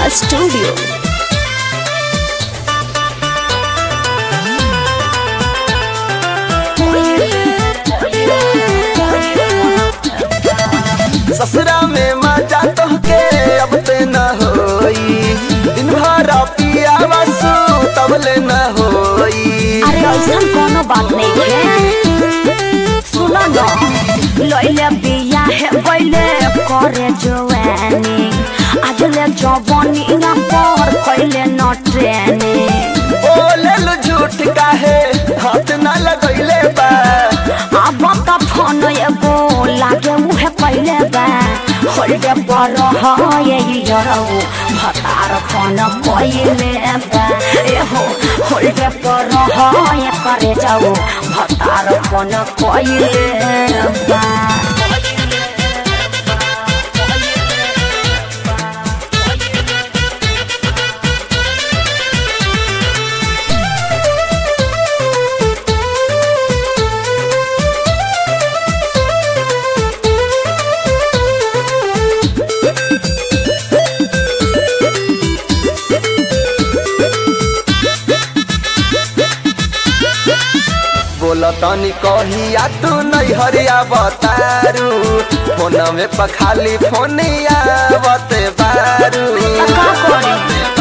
Studio. ससुरा में मजा तोहके अब ते न होई दिन भर पिया बसु तब ले न होई अरे ऐसा कोनो बात नहीं है सुनो न लइले बिया है बैले करे जवानी आज ले जवानी ना पर कैले न ट्रेनिंग बोले लो झूठ काहे हाथ न लगैले बा अब त फोन एगो लागे उहे पहिले बा होल्डे पर है यरौ भतार फोन पहिले बा एहो होल्डे पर है करे जाऊ भतार फोन पहिले बा बोला तनी कहिया तू नहीं हरिया बतारू फोन में पखाली फोनिया बते बारू का करे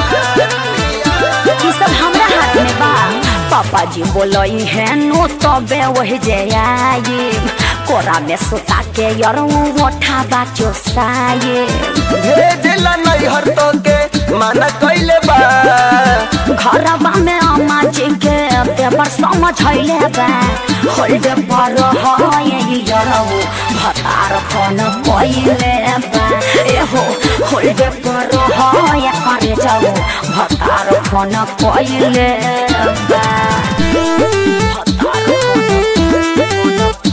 ई सब हमरा हाथ में बा पापा जी बोलई है नो तबे वही जे आई कोरा में सुता के यरो ओठा बाचो साये भेजला नहीं हर तो के माना कैले बा घरवा में अम्मा जी के पेपर समझैले बा होल्डे पर है यरो भतार फोन पहिले बा एहो होल्डे पर है करे जाऊ भतार फोन पहिले बा भतार फोन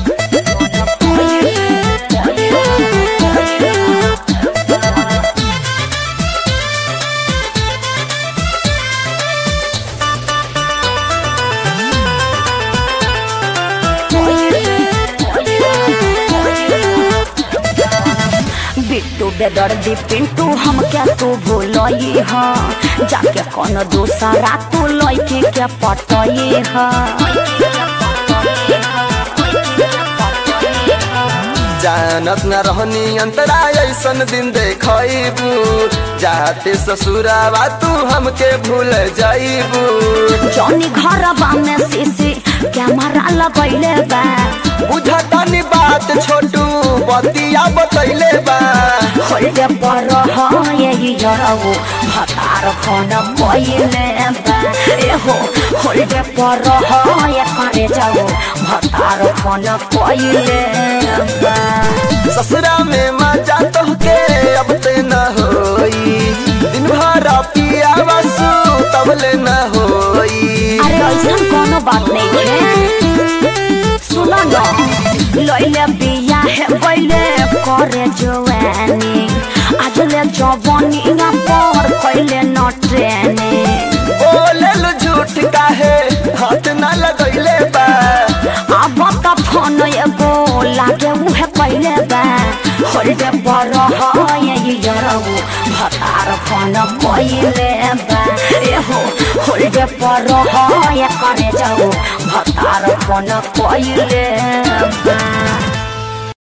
बिट्टू बेदर्दी पिंटू हम क्या तू भूलई ह जाके कौन दूसरा तू लइके के पटई ह जानत न रहनी अंतरा ऐसन दिन देखबू जाते ससुरावा तू हमके भूल जाइबू जौनी घरवा में सीसी कैमरा लगैले बा बुझतनी बात छोटू बतिया बतैले बा होल्डे पर है यरौ भतार फोन पहिले बा एहो होल्डे पर है करे जाऊ भतार फोन पहिले बा ससुरा में मजा तोहके अब ते न होई दिन भर पिया बसु तब ले न होई अरे ऐसा कोनो बात नहीं है सुनो न लइले बिया है बैले करे जवानी आज ले जवानी ना पर कैले न ट्रेनिंग बोले लो झूठ काहे हाथ न लगैले बा अब त फोन एगो लागे उहे पहिले बा होल्डे पर है यरौ भतार फोन पहिले बा एहो होल्डे पर है करे जाऊ भतार फोन पहिले बा